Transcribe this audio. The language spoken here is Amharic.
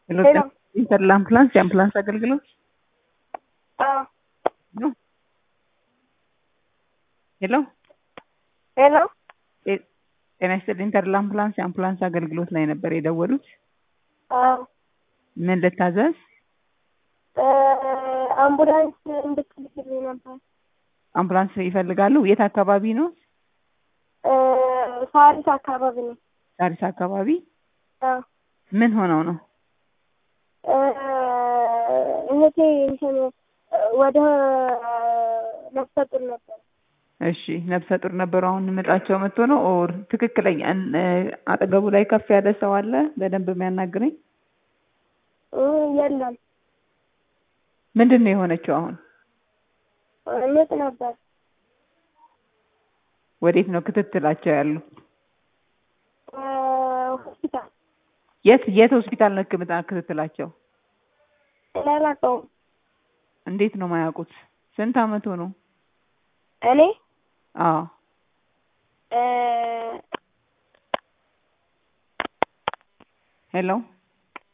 ሄሎ ሄሎ ኢንተር ለአምቡላንስ የአምቡላንስ አገልግሎት አዎ ነው። ሄሎ ሄሎ ጤ- ጤና ይስጥልኝ ኢንተር ለአምቡላንስ የአምቡላንስ አገልግሎት ላይ ነበር የደወሉት። አዎ ምን ልታዘዝ? እ አምቡላንስ እንድትልክልኝ ነበር። አምቡላንስ ይፈልጋሉ? የት አካባቢ ነው? እ ሳሪስ አካባቢ ነው። ሳሪስ አካባቢ። አዎ ምን ሆነው ነው? እ እህቴ እንትን ወደ ነፍሰ ጡር ነበር። እሺ ነፍሰ ጡር ነበሩ። አሁን ምጣቸው መጥቶ ነው ኦር ትክክለኛ እን- እ አጠገቡ ላይ ከፍ ያለ ሰው አለ በደንብ የሚያናግረኝ? እ የለም ምንድን ነው የሆነችው አሁን? ምጥ ነበር። ወዴት ነው ክትትላቸው ያሉ? እ ሆስፒታል የት የት ሆስፒታል ነው ህክምና ክትትላቸው? እኔ አላውቀውም። እንዴት ነው ማያውቁት? ስንት አመቱ ነው? እኔ አዎ እ ሄሎ